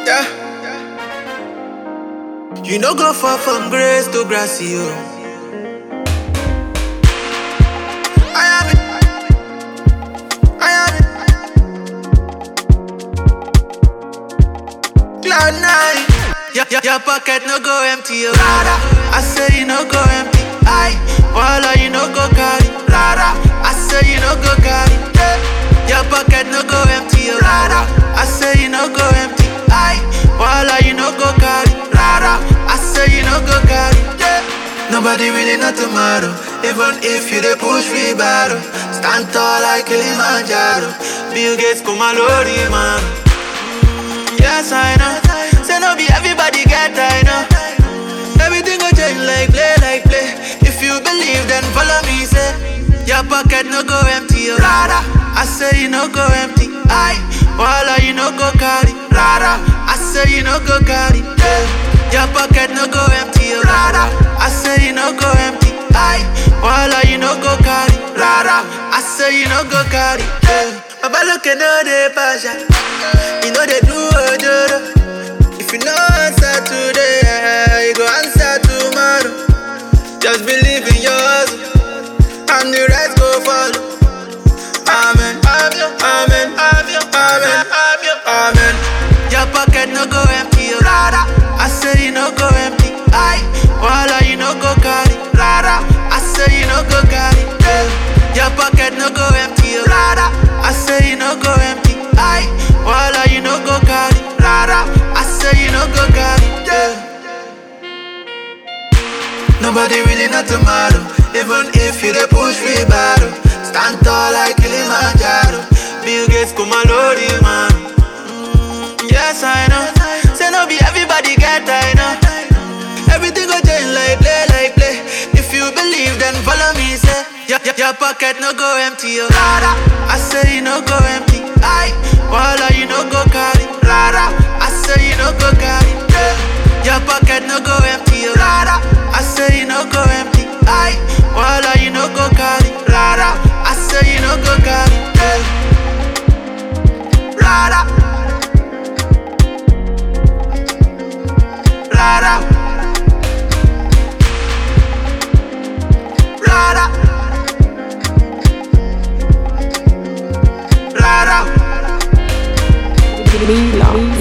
Yeah. You no go far from grace to grace, you. I am it. I am it. Cloud nine. Your, your, your pocket no go empty, oh. Rara. I say you no go empty. I. Walla, you no go carry. Rara. I say you no go carry. Yeah. Your pocket no go empty, oh. Rara. I say you no go empty. I. Walla, you no go carry. Rara. I say you no go carry. Yeah. Nobody really know tomorrow. Even if you dey push free battle. Stand tall like Kilimanjaro. Bill Gates, Kumalori, man. Yes, I know. Say no be everybody get I know. Everything go change like play, like play. If you believe, then follow me. Say your pocket no go empty, oh. Rara. I say you no go empty. I, Walla, you no go carry. Rara. I say you no go carry. Yeah. Your pocket no go empty, oh. Rara. I say you no go empty. I, Walla, you no go carry. Rara. I say you no go carry. Yeah. Baba look no dey passion. You know they do ojoro. If you no answer today, eh, you go answer tomorrow. Just believe in your hustle, and the rest go follow. Amen. Amen. Amen. Amen. Amen. Your pocket no go empty, oh. Rara. I say you no go empty. I. Walla, you no go carry. Rara. I say you no go carry. Yeah. Your pocket no go empty, oh. Rara. I say you no go empty. I. Walla, you no go carry. Rara. I say you no go carry. Yeah. Nobody really know tomorrow. Even if you dey push free battle. Stand tall like Kilimanjaro. Bill Gates, Kumalori, man. Mm, yes, I know. Say no be everybody get I know. Everything go change like play, like play. If you believe, then follow me. Say your, your, your pocket no go empty, oh. Rara. I say you no go empty. I, Walla, you no go carry. Rara. I say you no go carry. Yeah. Your pocket no go empty, oh. Rara. I say you no go empty. I, Walla, you no go carry. Rara. I say you no go carry. Yeah. Rara. Rara. Rara. Rara. Mila.